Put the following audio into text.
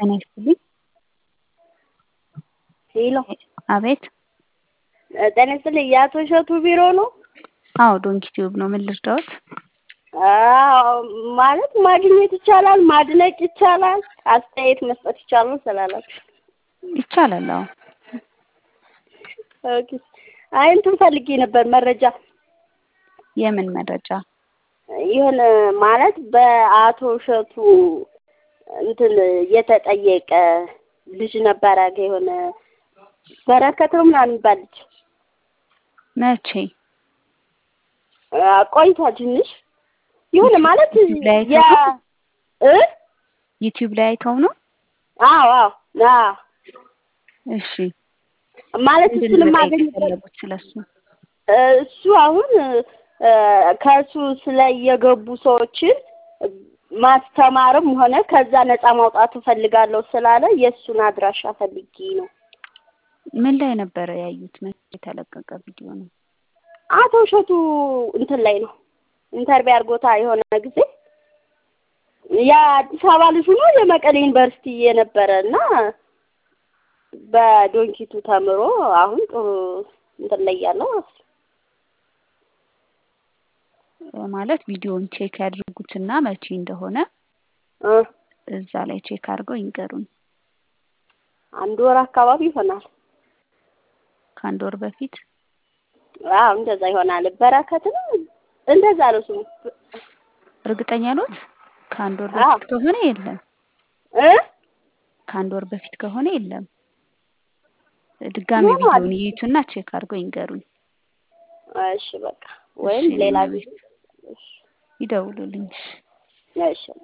ጤና ይስጥልኝ። ሄሎ አቤት። ጤና ይስጥልኝ። የአቶ እሸቱ ቢሮ ነው? አዎ ዶንኪ ቲዩብ ነው። ምን ልርዳዎት? አዎ ማለት ማግኘት ይቻላል፣ ማድነቅ ይቻላል፣ አስተያየት መስጠት ይቻላል ስላላችሁ ይቻላል። አዎ ኦኬ። አይ እንትን ፈልጌ ነበር መረጃ የምን መረጃ? የሆነ ማለት በአቶ እሸቱ እንትን የተጠየቀ ልጅ ነበረ የሆነ በረከት ነው ምናምን የሚባል ልጅ መቼ? ቆይቷል ትንሽ የሆነ ማለት ዩቲዩብ ላይ ያ እ ዩቲዩብ ላይ አይተው ነው? አዎ አዎ አዎ እሺ ማለት ምንድን እሱን ነው መጠየቅ የማገኝበት የፈለጉት ስለሱ? እሱ አሁን ከእሱ ስለ የገቡ ሰዎችን ማስተማርም ሆነ ከዛ ነፃ ማውጣት እፈልጋለሁ ስላለ የእሱን አድራሻ ፈልጌ ነው። ምን ላይ ነበረ ያዩት? መቼ የተለቀቀ ቪዲዮ ነው? አቶ እሸቱ እንትን ላይ ነው ኢንተርቪው አድርጎታ የሆነ ጊዜ የአዲስ አበባ ልጅ ሆኖ የመቀሌ ዩኒቨርሲቲ የነበረ እና በዶንኪቱ ተምሮ አሁን ጥሩ እንትን ላይ ያለው ማለት ቪዲዮውን ቼክ ያድርጉትና መቼ እንደሆነ እ እዛ ላይ ቼክ አድርገው ይንገሩን። አንድ ወር አካባቢ ይሆናል። ከአንድ ወር በፊት አዎ እንደዛ ይሆናል። በረከት ነው እንደዛ ነው ስሙ እርግጠኛ ኖት? ከአንድ ወር አዎ። በፊት ከሆነ የለም። እ ከአንድ ወር በፊት ከሆነ የለም። ድጋሚ ምን ማለት ቪዲዮውን ይዩትና ቼክ አድርገው ይንገሩኝ። እሺ በቃ ወይም እሺ፣ ሌላ እኔ ጊዜ ይደውሉልኝ። እሺ። እሺ